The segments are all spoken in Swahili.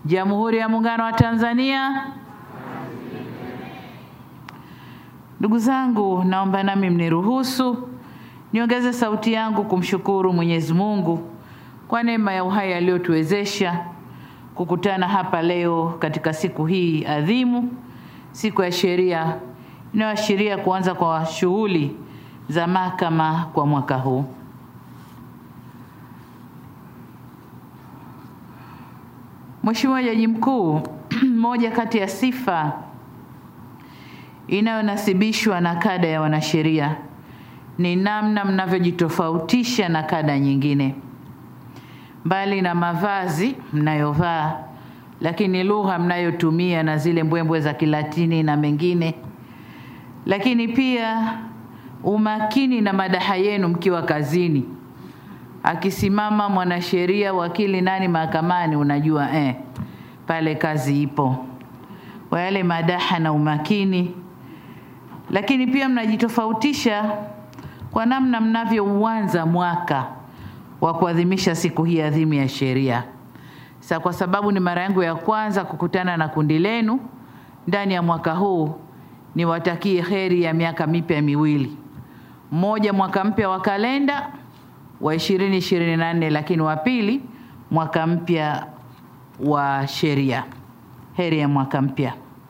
Jamhuri ya Muungano wa Tanzania. Ndugu zangu, naomba nami mniruhusu niongeze sauti yangu kumshukuru Mwenyezi Mungu kwa neema ya uhai aliyotuwezesha kukutana hapa leo katika siku hii adhimu, siku ya sheria inayoashiria kuanza kwa shughuli za mahakama kwa mwaka huu. Mheshimiwa Jaji Mkuu, moja kati ya sifa inayonasibishwa na kada ya wanasheria ni namna mnavyojitofautisha na kada nyingine. Mbali na mavazi mnayovaa, lakini lugha mnayotumia na zile mbwembwe za Kilatini na mengine, lakini pia umakini na madaha yenu mkiwa kazini. Akisimama mwanasheria, wakili, nani mahakamani, unajua eh, pale kazi ipo, kwa yale madaha na umakini. Lakini pia mnajitofautisha kwa namna mnavyouanza mwaka wa kuadhimisha siku hii adhimu ya sheria. Sasa kwa sababu ni mara yangu ya kwanza kukutana na kundi lenu ndani ya mwaka huu, niwatakie heri ya miaka mipya miwili, mmoja mwaka mpya wa kalenda wa 2024 lakini wa pili mwaka mpya wa sheria. Heri ya mwaka mpya.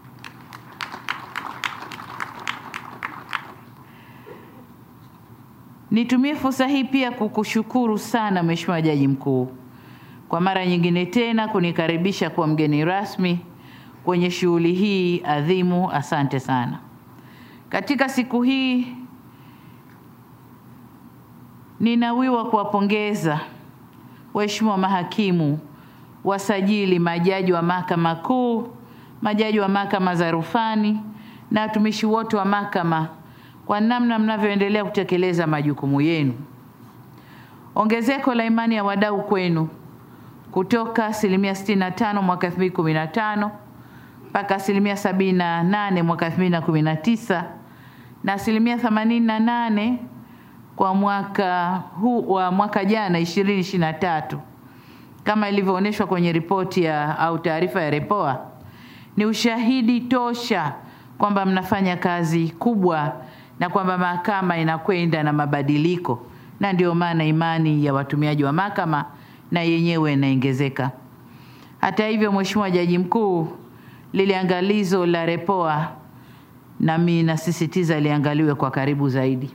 Nitumie fursa hii pia kukushukuru sana Mheshimiwa Jaji Mkuu kwa mara nyingine tena kunikaribisha kuwa mgeni rasmi kwenye shughuli hii adhimu. Asante sana. Katika siku hii ninawiwa kuwapongeza waheshimiwa mahakimu, wasajili, majaji wa mahakama kuu, majaji wa mahakama za rufani na watumishi wote wa mahakama kwa namna mnavyoendelea kutekeleza majukumu yenu. Ongezeko la imani ya wadau kwenu kutoka asilimia 65 mwaka 2015 mpaka asilimia 78 mwaka 2019 na asilimia 88 kwa mwaka huu wa mwaka jana 2023 kama ilivyoonyeshwa kwenye ripoti ya au taarifa ya Repoa ni ushahidi tosha kwamba mnafanya kazi kubwa na kwamba mahakama inakwenda na mabadiliko, na ndio maana imani ya watumiaji wa mahakama na yenyewe inaongezeka. Hata hivyo, Mheshimiwa Jaji Mkuu, lile angalizo la Repoa nami nasisitiza liangaliwe kwa karibu zaidi.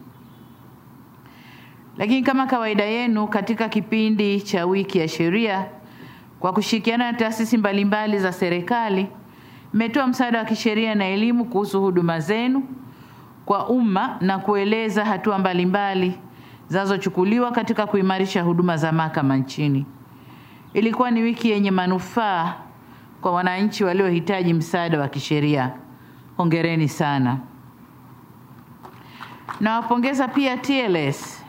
Lakini kama kawaida yenu katika kipindi cha wiki ya sheria, kwa kushirikiana na taasisi mbalimbali za serikali, mmetoa msaada wa kisheria na elimu kuhusu huduma zenu kwa umma na kueleza hatua mbalimbali zinazochukuliwa katika kuimarisha huduma za mahakama nchini. Ilikuwa ni wiki yenye manufaa kwa wananchi waliohitaji msaada wa kisheria. Hongereni sana. Nawapongeza pia TLS.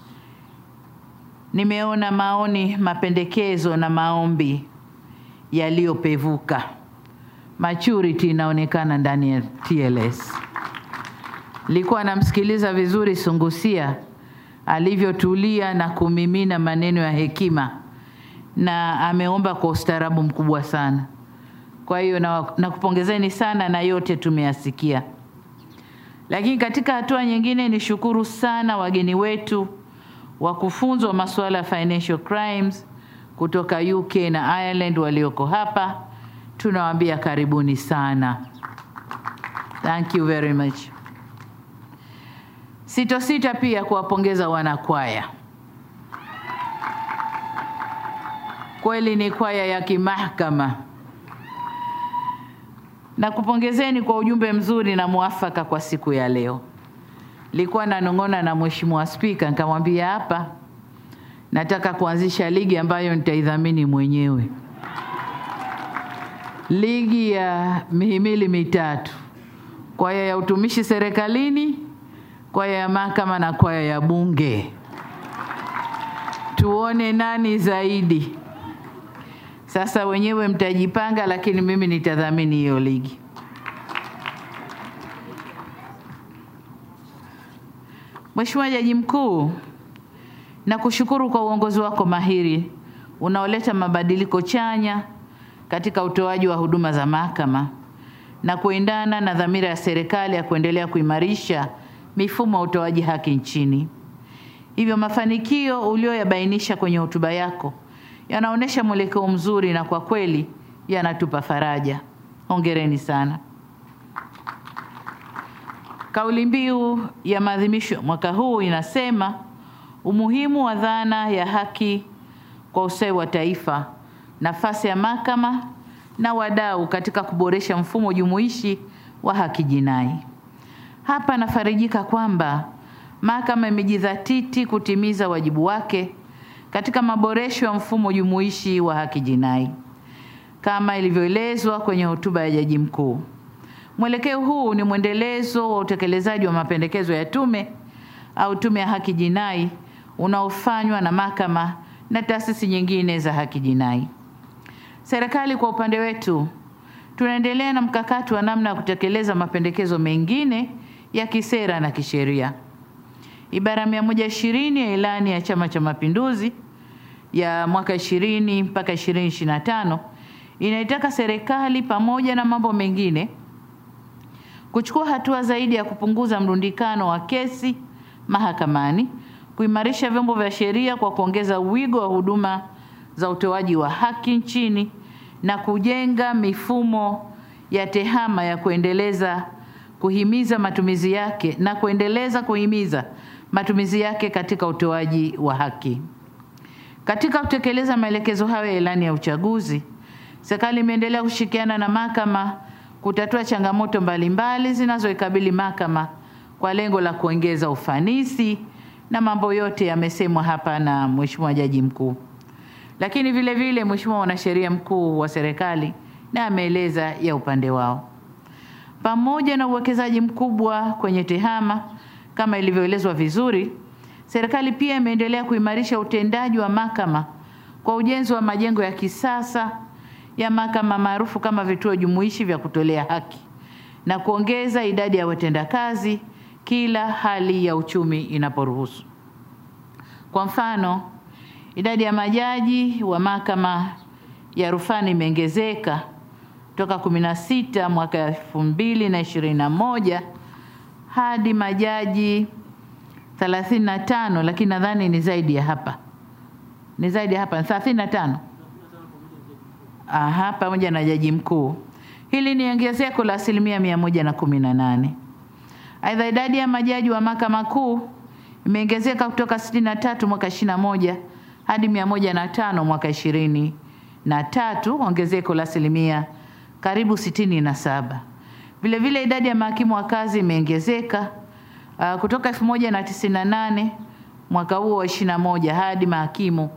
Nimeona maoni, mapendekezo na maombi yaliyopevuka. Maturity inaonekana ndani ya TLS. Nilikuwa namsikiliza vizuri Sungusia alivyotulia na kumimina maneno ya hekima, na ameomba kwa ustaarabu mkubwa sana. Kwa hiyo nakupongezeni na sana, na yote tumeyasikia. Lakini katika hatua nyingine, nishukuru sana wageni wetu wakufunzi wa masuala ya financial crimes kutoka UK na Ireland walioko hapa, tunawaambia karibuni sana. Thank you very much. Sitosita pia kuwapongeza wanakwaya. Kweli ni kwaya ya kimahakama. Na kupongezeni kwa ujumbe mzuri na muafaka kwa siku ya leo. Nilikuwa nanong'ona na Mheshimiwa Spika nikamwambia hapa nataka kuanzisha ligi ambayo nitaidhamini mwenyewe. Ligi ya mihimili mitatu. Kwaya ya utumishi serikalini, kwaya ya mahakama na kwaya ya bunge. Tuone nani zaidi. Sasa wenyewe mtajipanga, lakini mimi nitadhamini hiyo ligi. Mheshimiwa Jaji Mkuu, nakushukuru kwa uongozi wako mahiri unaoleta mabadiliko chanya katika utoaji wa huduma za mahakama na kuendana na dhamira ya serikali ya kuendelea kuimarisha mifumo ya utoaji haki nchini. Hivyo mafanikio ulioyabainisha kwenye hotuba yako yanaonyesha mwelekeo mzuri na kwa kweli yanatupa faraja. Hongereni sana. Kauli mbiu ya maadhimisho mwaka huu inasema umuhimu wa dhana ya haki kwa ustawi wa taifa, nafasi ya mahakama na wadau katika kuboresha mfumo jumuishi wa haki jinai. Hapa nafarijika kwamba mahakama imejidhatiti kutimiza wajibu wake katika maboresho ya mfumo jumuishi wa haki jinai kama ilivyoelezwa kwenye hotuba ya Jaji Mkuu. Mwelekeo huu ni mwendelezo wa utekelezaji wa mapendekezo ya tume au tume ya haki jinai unaofanywa na mahakama na taasisi nyingine za haki jinai. Serikali kwa upande wetu tunaendelea na mkakati wa namna ya kutekeleza mapendekezo mengine ya kisera na kisheria. Ibara mia moja ishirini ya ilani ya Chama cha Mapinduzi ya mwaka 20 mpaka 2025 inaitaka serikali pamoja na mambo mengine kuchukua hatua zaidi ya kupunguza mrundikano wa kesi mahakamani, kuimarisha vyombo vya sheria kwa kuongeza wigo wa huduma za utoaji wa haki nchini na kujenga mifumo ya tehama ya kuendeleza kuhimiza matumizi yake na kuendeleza kuhimiza matumizi yake katika utoaji wa haki. Katika kutekeleza maelekezo hayo ya ilani ya uchaguzi, serikali imeendelea kushirikiana na mahakama kutatua changamoto mbalimbali zinazoikabili mahakama kwa lengo la kuongeza ufanisi, na mambo yote yamesemwa hapa na Mheshimiwa Jaji Mkuu. Lakini vile vile Mheshimiwa Mwanasheria Mkuu wa serikali na ameeleza ya upande wao. Pamoja na uwekezaji mkubwa kwenye tehama kama ilivyoelezwa vizuri, serikali pia imeendelea kuimarisha utendaji wa mahakama kwa ujenzi wa majengo ya kisasa ya mahakama maarufu kama vituo jumuishi vya kutolea haki na kuongeza idadi ya watendakazi kila hali ya uchumi inaporuhusu. Kwa mfano, idadi ya majaji wa mahakama ya rufani imeongezeka toka 16 mwaka 2021 hadi majaji 35, lakini nadhani ni zaidi ya hapa, ni zaidi ya hapa 35 Aha, pamoja na jaji mkuu. Hili ni ongezeko la asilimia mia moja na kumi na nane. Aidha, idadi ya majaji wa mahakama kuu imeongezeka kutoka 63 mwaka 21 hadi mia moja na tano mwaka ishirini na tatu, ongezeko la asilimia karibu sitini na saba. Vile vile idadi ya mahakimu wa kazi imeongezeka uh, kutoka 1098 mwaka huo wa 21 hadi mahakimu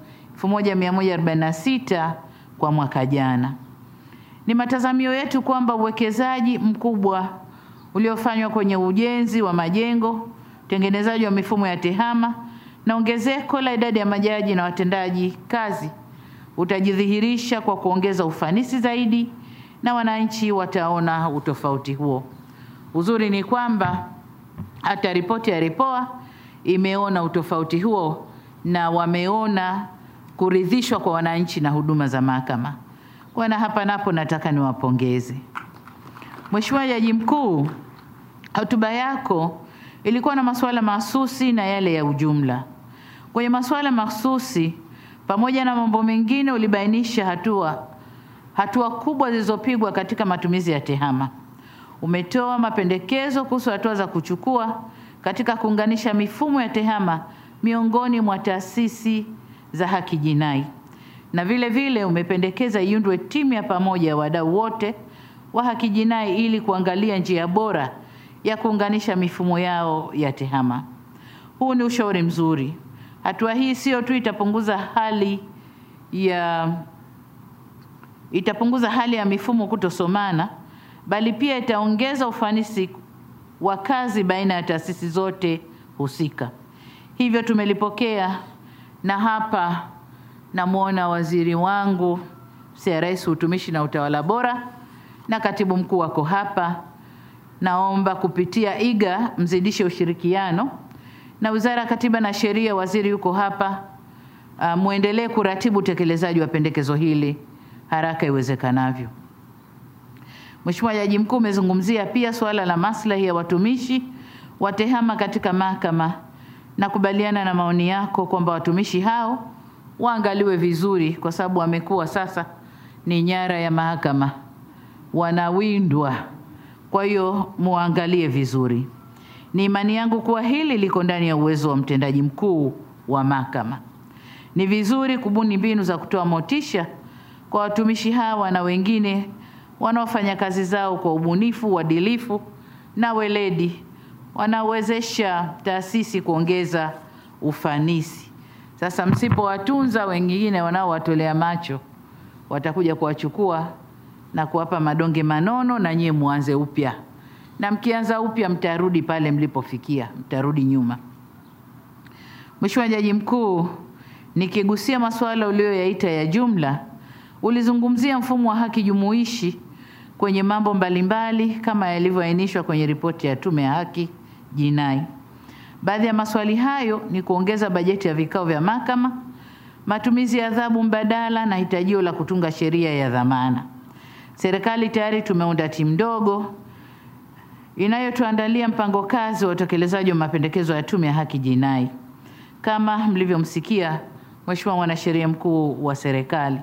1146 kwa mwaka jana. Ni matazamio yetu kwamba uwekezaji mkubwa uliofanywa kwenye ujenzi wa majengo, utengenezaji wa mifumo ya tehama na ongezeko la idadi ya majaji na watendaji kazi utajidhihirisha kwa kuongeza ufanisi zaidi na wananchi wataona utofauti huo. Uzuri ni kwamba hata ripoti ya Repoa imeona utofauti huo na wameona kuridhishwa kwa wananchi na huduma za mahakama. Kwa na hapa napo nataka niwapongeze. Mheshimiwa Jaji Mkuu, hotuba yako ilikuwa na masuala mahsusi na yale ya ujumla. Kwenye masuala mahsusi pamoja na mambo mengine ulibainisha hatua hatua kubwa zilizopigwa katika matumizi ya tehama. Umetoa mapendekezo kuhusu hatua za kuchukua katika kuunganisha mifumo ya tehama miongoni mwa taasisi za haki jinai, na vile vile umependekeza iundwe timu ya pamoja ya wadau wote wa haki jinai ili kuangalia njia bora ya kuunganisha mifumo yao ya tehama. Huu ni ushauri mzuri. Hatua hii sio tu itapunguza hali ya itapunguza hali ya mifumo kutosomana, bali pia itaongeza ufanisi wa kazi baina ya taasisi zote husika. Hivyo tumelipokea, na hapa namwona waziri wangu CRS utumishi na utawala bora na katibu mkuu wako hapa. Naomba kupitia iga mzidishe ushirikiano na Wizara ya Katiba na Sheria, waziri yuko hapa, uh, muendelee kuratibu utekelezaji wa pendekezo hili haraka iwezekanavyo. Mheshimiwa Jaji Mkuu umezungumzia pia suala la maslahi ya watumishi wa TEHAMA katika mahakama. Nakubaliana na maoni yako kwamba watumishi hao waangaliwe vizuri, kwa sababu wamekuwa sasa ni nyara ya mahakama, wanawindwa. Kwa hiyo muangalie vizuri. Ni imani yangu kuwa hili liko ndani ya uwezo wa mtendaji mkuu wa mahakama. Ni vizuri kubuni mbinu za kutoa motisha kwa watumishi hawa na wengine wanaofanya kazi zao kwa ubunifu, uadilifu na weledi, wanaowezesha taasisi kuongeza ufanisi. Sasa msipowatunza, wengine wanaowatolea macho watakuja kuwachukua na kuwapa madonge manono, na nyie muanze upya, na mkianza upya mtarudi pale mlipofikia, mtarudi nyuma. Mheshimiwa Jaji Mkuu, nikigusia masuala uliyoyaita ya jumla, ulizungumzia mfumo wa haki jumuishi kwenye mambo mbalimbali kama yalivyoainishwa kwenye ripoti ya Tume ya Haki Jinai. Baadhi ya maswali hayo ni kuongeza bajeti ya vikao vya mahakama, matumizi ya adhabu mbadala na hitajio la kutunga sheria ya dhamana. Serikali tayari tumeunda timu ndogo inayotuandalia mpango kazi wa utekelezaji wa mapendekezo ya Tume ya Haki Jinai. Kama mlivyomsikia Mheshimiwa Mwanasheria Mkuu wa serikali.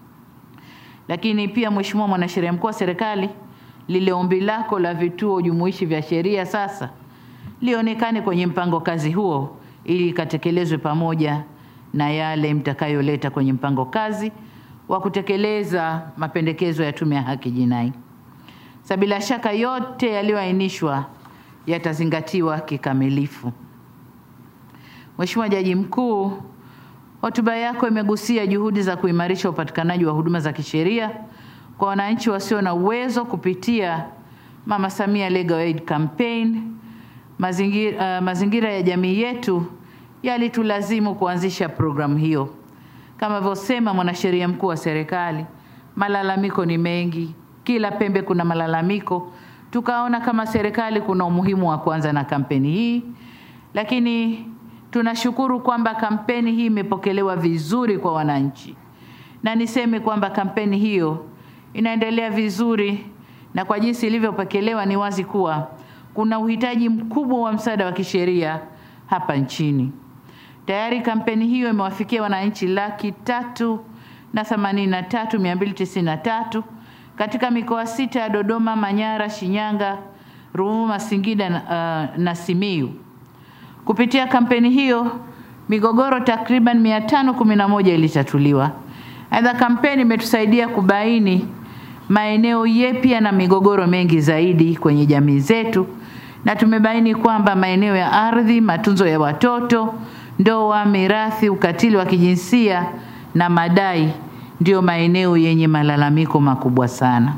Lakini pia Mheshimiwa Mwanasheria Mkuu wa serikali, lile ombi lako la vituo jumuishi vya sheria sasa lionekane kwenye mpango kazi huo ili ikatekelezwe pamoja na yale mtakayoleta kwenye mpango kazi wa kutekeleza mapendekezo ya Tume ya Haki Jinai. Sasa bila shaka yote yaliyoainishwa yatazingatiwa kikamilifu. Mheshimiwa Jaji Mkuu, hotuba yako imegusia juhudi za kuimarisha upatikanaji wa huduma za kisheria kwa wananchi wasio na uwezo kupitia Mama Samia Legal Aid Campaign. Mazingira, uh, mazingira ya jamii yetu yalitulazimu kuanzisha programu hiyo. Kama alivyosema mwanasheria mkuu wa serikali, malalamiko ni mengi, kila pembe kuna malalamiko. Tukaona kama serikali kuna umuhimu wa kuanza na kampeni hii, lakini tunashukuru kwamba kampeni hii imepokelewa vizuri kwa wananchi, na niseme kwamba kampeni hiyo inaendelea vizuri, na kwa jinsi ilivyopokelewa ni wazi kuwa kuna uhitaji mkubwa wa msaada wa kisheria hapa nchini. Tayari kampeni hiyo imewafikia wananchi laki tatu na themanini na tatu mia mbili tisini na tatu katika mikoa sita ya Dodoma, Manyara, Shinyanga, Ruvuma, Singida na, uh, na Simiyu. Kupitia kampeni hiyo migogoro takriban 511 ilitatuliwa. Aidha, kampeni imetusaidia kubaini maeneo yepya na migogoro mengi zaidi kwenye jamii zetu, na tumebaini kwamba maeneo ya ardhi, matunzo ya watoto, ndoa, mirathi, ukatili wa kijinsia na madai ndiyo maeneo yenye malalamiko makubwa sana.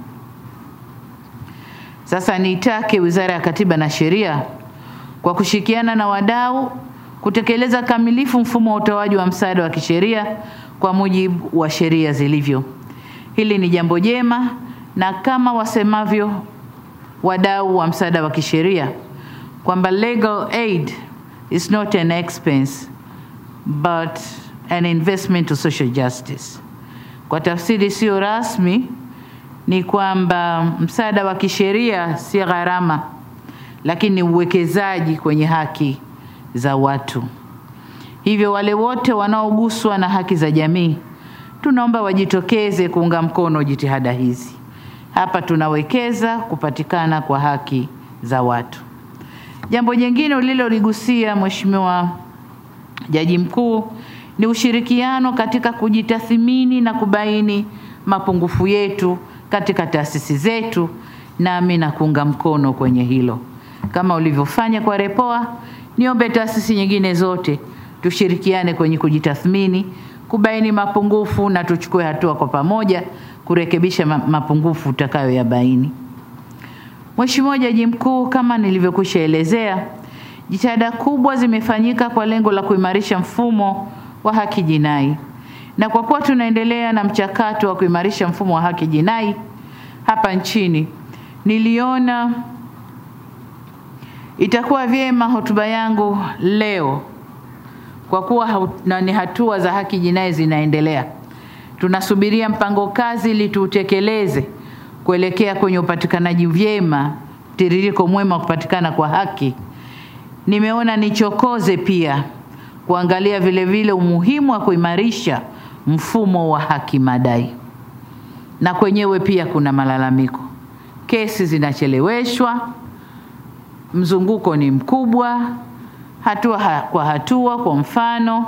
Sasa nitake Wizara ya Katiba na Sheria kwa kushirikiana na wadau kutekeleza kamilifu mfumo wa utoaji wa msaada wa kisheria kwa mujibu wa sheria zilivyo. Hili ni jambo jema, na kama wasemavyo wadau wa msaada wa kisheria kwamba legal aid is not an expense but an investment to social justice. Kwa tafsiri sio rasmi ni kwamba msaada wa kisheria si gharama, lakini uwekezaji kwenye haki za watu. Hivyo wale wote wanaoguswa na haki za jamii tunaomba wajitokeze kuunga mkono jitihada hizi. Hapa tunawekeza kupatikana kwa haki za watu. Jambo jingine uliloligusia Mheshimiwa Jaji Mkuu ni ushirikiano katika kujitathmini na kubaini mapungufu yetu katika taasisi zetu, nami na kuunga mkono kwenye hilo kama ulivyofanya kwa Repoa. Niombe taasisi nyingine zote tushirikiane kwenye kujitathmini, kubaini mapungufu na tuchukue hatua kwa pamoja kurekebisha mapungufu utakayoyabaini. Mheshimiwa Jaji Mkuu, kama nilivyokwisha elezea, jitihada kubwa zimefanyika kwa lengo la kuimarisha mfumo wa haki jinai, na kwa kuwa tunaendelea na mchakato wa kuimarisha mfumo wa haki jinai hapa nchini, niliona itakuwa vyema hotuba yangu leo kwa kuwa ni hatua za haki jinai zinaendelea, tunasubiria mpango kazi ili tuutekeleze kuelekea kwenye upatikanaji vyema, mtiririko mwema wa kupatikana kwa haki. Nimeona nichokoze pia kuangalia vile vile umuhimu wa kuimarisha mfumo wa haki madai, na kwenyewe pia kuna malalamiko, kesi zinacheleweshwa, mzunguko ni mkubwa, hatua ha kwa hatua. Kwa mfano,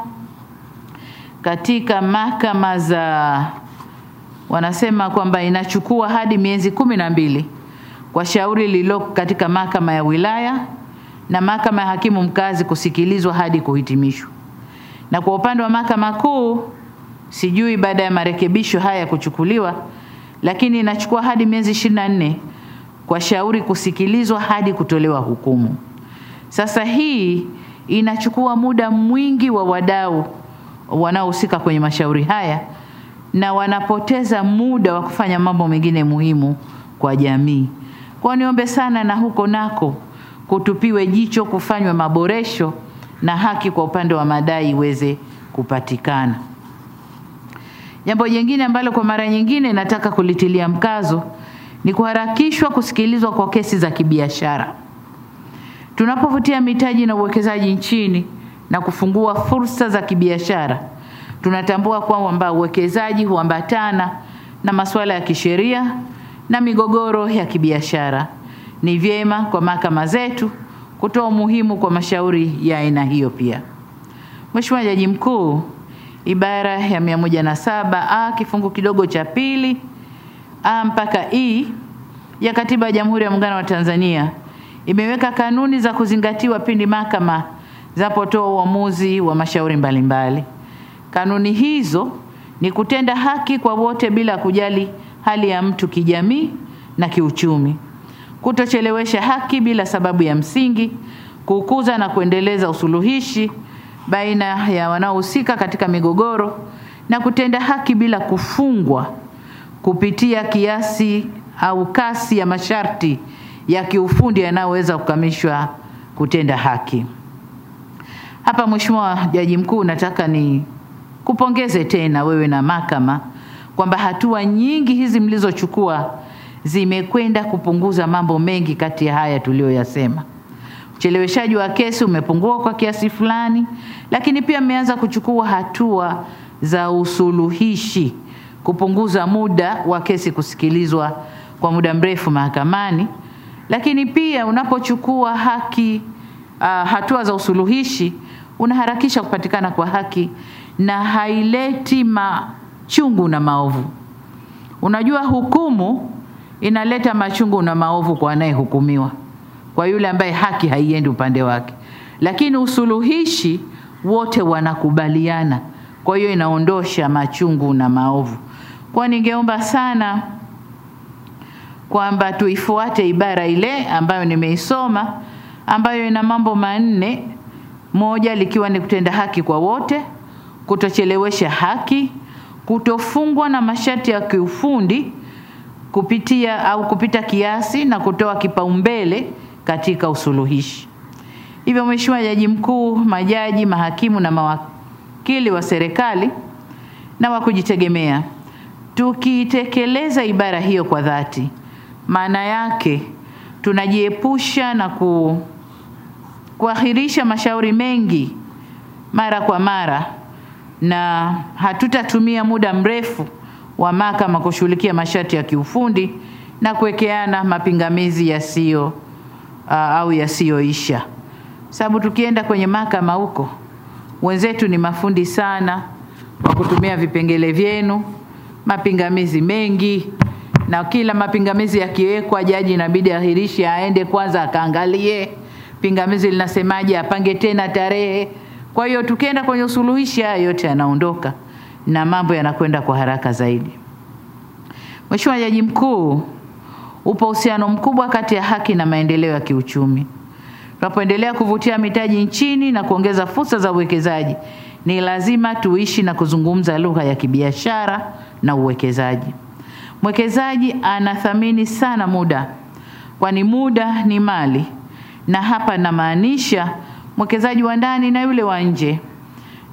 katika mahakama za wanasema kwamba inachukua hadi miezi kumi na mbili kwa shauri lililoko katika mahakama ya wilaya na mahakama ya hakimu mkazi kusikilizwa hadi kuhitimishwa. Na kwa upande wa mahakama kuu, sijui baada ya marekebisho haya kuchukuliwa, lakini inachukua hadi miezi ishirini na nne kwa shauri kusikilizwa hadi kutolewa hukumu. Sasa hii inachukua muda mwingi wa wadau wanaohusika kwenye mashauri haya na wanapoteza muda wa kufanya mambo mengine muhimu kwa jamii. Kwa niombe sana na huko nako kutupiwe jicho, kufanywe maboresho na haki kwa upande wa madai iweze kupatikana. Jambo jingine ambalo kwa mara nyingine nataka kulitilia mkazo ni kuharakishwa kusikilizwa kwa kesi za kibiashara. Tunapovutia mitaji na uwekezaji nchini na kufungua fursa za kibiashara, tunatambua kwamba uwekezaji huambatana na masuala ya kisheria na migogoro ya kibiashara. Ni vyema kwa mahakama zetu kutoa umuhimu kwa mashauri ya aina hiyo pia. Mheshimiwa Jaji Mkuu, ibara ya mia moja na saba a kifungu kidogo cha pili a mpaka i ya Katiba ya Jamhuri ya Muungano wa Tanzania imeweka kanuni za kuzingatiwa pindi mahakama zinapotoa uamuzi wa mashauri mbalimbali. Kanuni hizo ni kutenda haki kwa wote bila kujali hali ya mtu kijamii na kiuchumi, kutochelewesha haki bila sababu ya msingi, kukuza na kuendeleza usuluhishi baina ya wanaohusika katika migogoro na kutenda haki bila kufungwa kupitia kiasi au kasi ya masharti ya kiufundi yanayoweza kukamishwa kutenda haki. Hapa Mheshimiwa Jaji Mkuu, nataka ni kupongeze tena wewe na mahakama kwamba hatua nyingi hizi mlizochukua zimekwenda kupunguza mambo mengi kati ya haya tuliyoyasema. Ucheleweshaji wa kesi umepungua kwa kiasi fulani, lakini pia mmeanza kuchukua hatua za usuluhishi kupunguza muda wa kesi kusikilizwa kwa muda mrefu mahakamani. Lakini pia unapochukua haki uh, hatua za usuluhishi unaharakisha kupatikana kwa haki na haileti machungu na maovu. Unajua, hukumu inaleta machungu na maovu kwa anayehukumiwa, kwa yule ambaye haki haiendi upande wake, lakini usuluhishi wote wanakubaliana, kwa hiyo inaondosha machungu na maovu. Kwa ningeomba sana kwamba tuifuate ibara ile ambayo nimeisoma ambayo ina mambo manne, moja likiwa ni kutenda haki kwa wote, kutochelewesha haki, kutofungwa na masharti ya kiufundi kupitia au kupita kiasi na kutoa kipaumbele katika usuluhishi. Hivyo, Mheshimiwa Jaji Mkuu, majaji, mahakimu na mawakili wa serikali na wa kujitegemea, tukiitekeleza ibara hiyo kwa dhati, maana yake tunajiepusha na ku, kuahirisha mashauri mengi mara kwa mara na hatutatumia muda mrefu wa mahakama kushughulikia masharti ya kiufundi na kuwekeana mapingamizi yasiyo uh, au yasiyoisha, sababu tukienda kwenye mahakama huko wenzetu ni mafundi sana wa kutumia vipengele vyenu, mapingamizi mengi, na kila mapingamizi yakiwekwa, jaji inabidi ahirishe, aende kwanza akaangalie pingamizi linasemaje, apange tena tarehe. Kwa hiyo tukienda kwenye usuluhishi, haya yote yanaondoka na mambo yanakwenda kwa haraka zaidi. Mheshimiwa Jaji Mkuu, upo uhusiano mkubwa kati ya haki na maendeleo ya kiuchumi. Tunapoendelea kuvutia mitaji nchini na kuongeza fursa za uwekezaji, ni lazima tuishi na kuzungumza lugha ya kibiashara na uwekezaji. Mwekezaji anathamini sana muda, kwani muda ni mali, na hapa namaanisha mwekezaji wa ndani na yule wa nje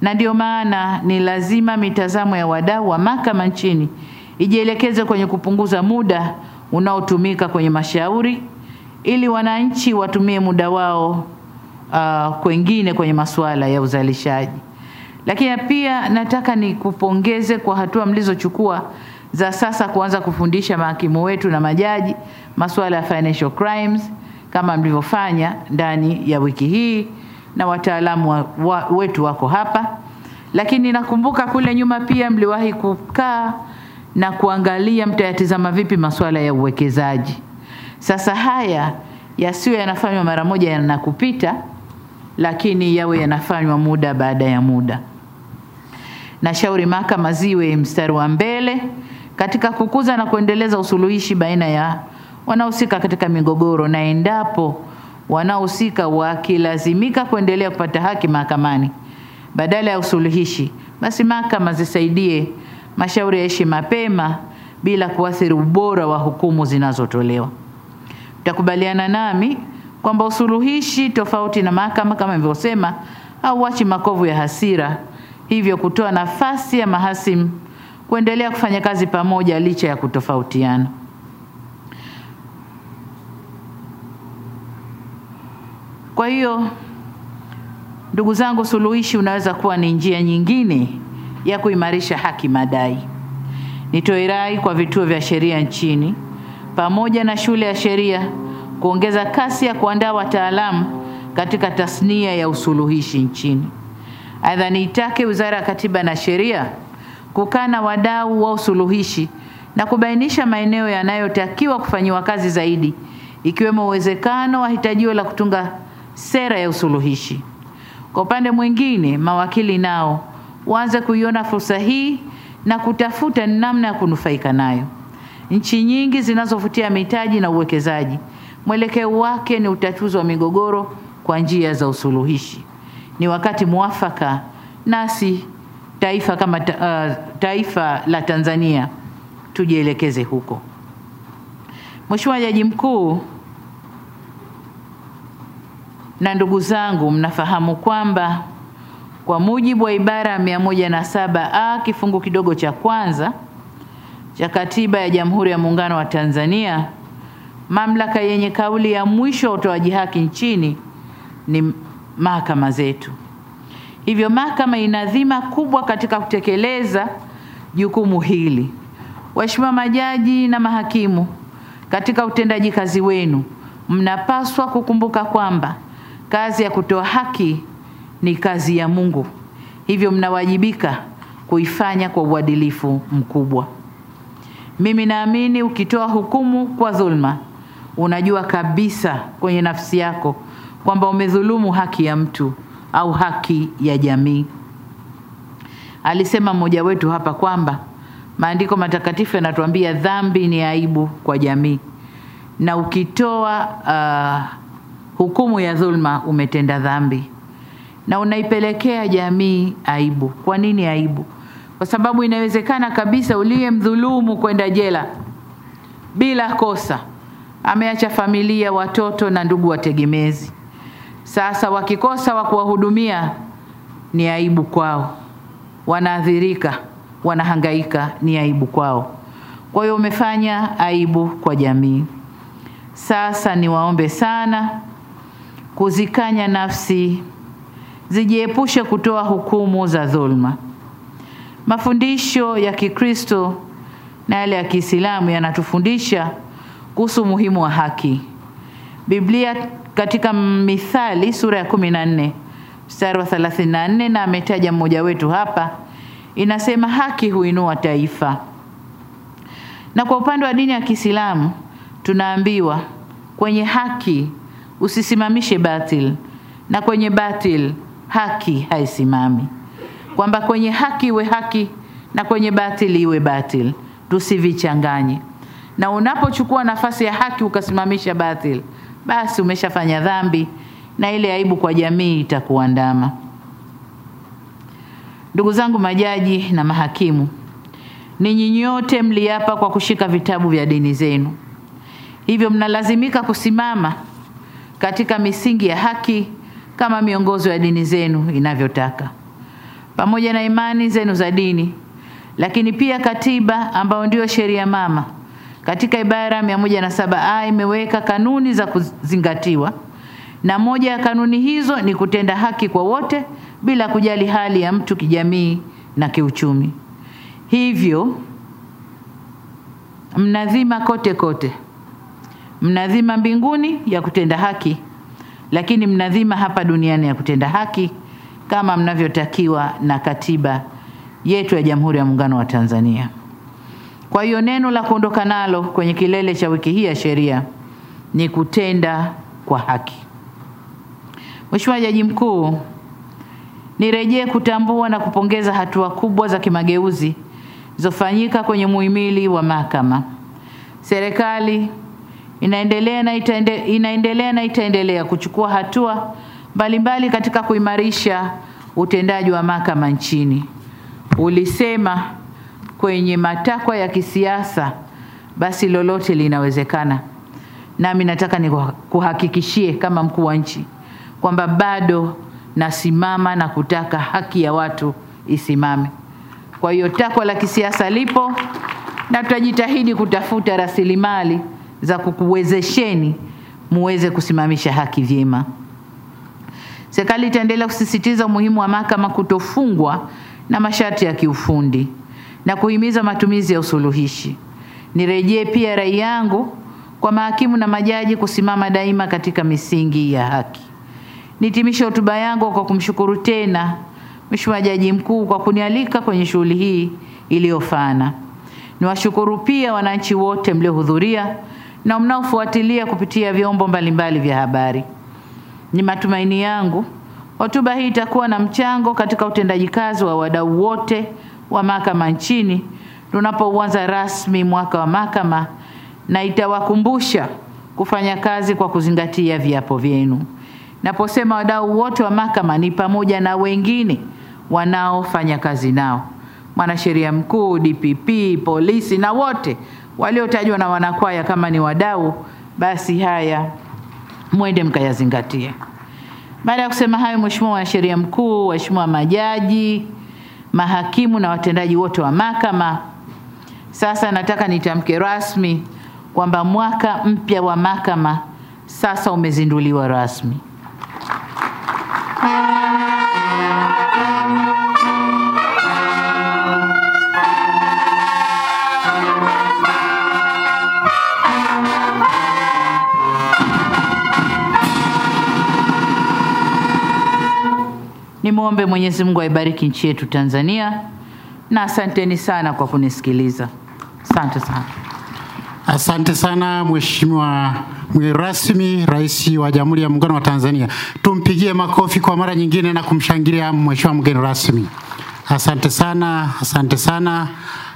na ndio maana ni lazima mitazamo ya wadau wa mahakama nchini ijielekeze kwenye kupunguza muda unaotumika kwenye mashauri ili wananchi watumie muda wao uh, kwengine kwenye masuala ya uzalishaji. Lakini pia nataka nikupongeze kwa hatua mlizochukua za sasa kuanza kufundisha mahakimu wetu na majaji masuala ya financial crimes kama mlivyofanya ndani ya wiki hii na wataalamu wa, wa, wetu wako hapa. Lakini nakumbuka kule nyuma pia mliwahi kukaa na kuangalia mtayatizama vipi masuala ya uwekezaji. Sasa haya yasiwe yanafanywa mara moja na kupita, lakini yawe yanafanywa muda baada ya muda. Nashauri mahakama ziwe mstari wa mbele katika kukuza na kuendeleza usuluhishi baina ya wanaohusika katika migogoro, na endapo wanaohusika wakilazimika kuendelea kupata haki mahakamani badala ya usuluhishi, basi mahakama zisaidie mashauri yaishi mapema bila kuathiri ubora wa hukumu zinazotolewa. Mtakubaliana nami kwamba usuluhishi tofauti na mahakama kama nilivyosema, hauachi makovu ya hasira, hivyo kutoa nafasi ya mahasimu kuendelea kufanya kazi pamoja licha ya kutofautiana. Kwa hiyo ndugu zangu, suluhishi unaweza kuwa ni njia nyingine ya kuimarisha haki madai. Nitoe rai kwa vituo vya sheria nchini pamoja na shule ya sheria kuongeza kasi ya kuandaa wataalamu katika tasnia ya usuluhishi nchini. Aidha, niitake Wizara ya Katiba na Sheria kukaa na wadau wa usuluhishi na kubainisha maeneo yanayotakiwa kufanyiwa kazi zaidi, ikiwemo uwezekano wa hitajio la kutunga sera ya usuluhishi. Kwa upande mwingine, mawakili nao waanze kuiona fursa hii na kutafuta namna ya kunufaika nayo. Nchi nyingi zinazovutia mitaji na uwekezaji, mwelekeo wake ni utatuzi wa migogoro kwa njia za usuluhishi. Ni wakati mwafaka nasi taifa kama ta, uh, taifa la Tanzania tujielekeze huko. Mheshimiwa Jaji Mkuu na ndugu zangu, mnafahamu kwamba kwa mujibu wa ibara ya mia moja na saba a kifungu kidogo cha kwanza cha Katiba ya Jamhuri ya Muungano wa Tanzania, mamlaka yenye kauli ya mwisho wa utoaji haki nchini ni mahakama zetu. Hivyo mahakama ina dhima kubwa katika kutekeleza jukumu hili. Waheshimiwa majaji na mahakimu, katika utendaji kazi wenu mnapaswa kukumbuka kwamba kazi ya kutoa haki ni kazi ya Mungu, hivyo mnawajibika kuifanya kwa uadilifu mkubwa. Mimi naamini ukitoa hukumu kwa dhulma, unajua kabisa kwenye nafsi yako kwamba umedhulumu haki ya mtu au haki ya jamii. Alisema mmoja wetu hapa kwamba maandiko matakatifu yanatuambia dhambi ni aibu kwa jamii, na ukitoa uh, hukumu ya dhulma umetenda dhambi na unaipelekea jamii aibu. Kwa nini aibu? Kwa sababu inawezekana kabisa uliyemdhulumu kwenda jela bila kosa, ameacha familia, watoto na ndugu wategemezi. Sasa wakikosa wa kuwahudumia, ni aibu kwao, wanaathirika, wanahangaika, ni aibu kwao. Kwa hiyo umefanya aibu kwa jamii. Sasa niwaombe sana kuzikanya nafsi zijiepushe kutoa hukumu za dhulma. Mafundisho ya Kikristo na yale ya Kiislamu yanatufundisha kuhusu umuhimu wa haki. Biblia katika Mithali sura ya kumi na nne mstari wa 34 na ametaja mmoja wetu hapa, inasema haki huinua taifa. Na kwa upande wa dini ya Kiislamu tunaambiwa kwenye haki usisimamishe batil, na kwenye batil haki haisimami, kwamba kwenye haki iwe haki na kwenye batili iwe batil, tusivichanganye. Na unapochukua nafasi ya haki ukasimamisha batil, basi umeshafanya dhambi na ile aibu kwa jamii itakuandama. Ndugu zangu majaji na mahakimu, ninyi nyote mliapa kwa kushika vitabu vya dini zenu, hivyo mnalazimika kusimama katika misingi ya haki kama miongozo ya dini zenu inavyotaka. pamoja na imani zenu za dini, lakini pia katiba ambayo ndiyo sheria mama katika ibara 107A imeweka kanuni za kuzingatiwa, na moja ya kanuni hizo ni kutenda haki kwa wote bila kujali hali ya mtu kijamii na kiuchumi. Hivyo mnadhima kote kote, mnadhima mbinguni ya kutenda haki, lakini mnadhima hapa duniani ya kutenda haki kama mnavyotakiwa na katiba yetu ya Jamhuri ya Muungano wa Tanzania. Kwa hiyo neno la kuondoka nalo kwenye kilele cha wiki hii ya sheria ni kutenda kwa haki. Mheshimiwa Jaji Mkuu, nirejee kutambua na kupongeza hatua kubwa za kimageuzi zilizofanyika kwenye muhimili wa mahakama. Serikali inaendelea na itaende, inaendelea na itaendelea kuchukua hatua mbalimbali katika kuimarisha utendaji wa mahakama nchini. Ulisema kwenye matakwa ya kisiasa basi lolote linawezekana. Nami nataka nikuhakikishie kama mkuu wa nchi kwamba bado nasimama na kutaka haki ya watu isimame. Kwa hiyo takwa la kisiasa lipo na tutajitahidi kutafuta rasilimali za kukuwezesheni muweze kusimamisha haki vyema. Serikali itaendelea kusisitiza umuhimu wa mahakama kutofungwa na masharti ya kiufundi na kuhimiza matumizi ya usuluhishi. Nirejee pia rai yangu kwa mahakimu na majaji kusimama daima katika misingi ya haki. Nitimishe hotuba yangu kwa kumshukuru tena Mheshimiwa Jaji Mkuu kwa kunialika kwenye shughuli hii iliyofana. Niwashukuru pia wananchi wote mliohudhuria na mnaofuatilia kupitia vyombo mbalimbali vya habari. Ni matumaini yangu hotuba hii itakuwa na mchango katika utendaji kazi wa wadau wote wa mahakama nchini tunapouanza rasmi mwaka wa mahakama na itawakumbusha kufanya kazi kwa kuzingatia viapo vyenu. Naposema wadau wote wa mahakama ni pamoja na wengine wanaofanya kazi nao, mwanasheria mkuu, DPP, polisi na wote waliotajwa na wanakwaya kama ni wadau, basi haya mwende mkayazingatie. Baada ya kusema hayo, Mheshimiwa Mwanasheria Mkuu, waheshimiwa majaji, mahakimu na watendaji wote wa mahakama, sasa nataka nitamke rasmi kwamba mwaka mpya wa mahakama sasa umezinduliwa rasmi. Nimwombe Mwenyezi Mungu aibariki nchi yetu Tanzania, na asanteni sana kwa kunisikiliza. Asante sana. Asante sana Mheshimiwa mgeni rasmi, Rais wa Jamhuri ya Muungano wa Tanzania. Tumpigie makofi kwa mara nyingine na kumshangilia Mheshimiwa mgeni rasmi. Asante sana, asante sana.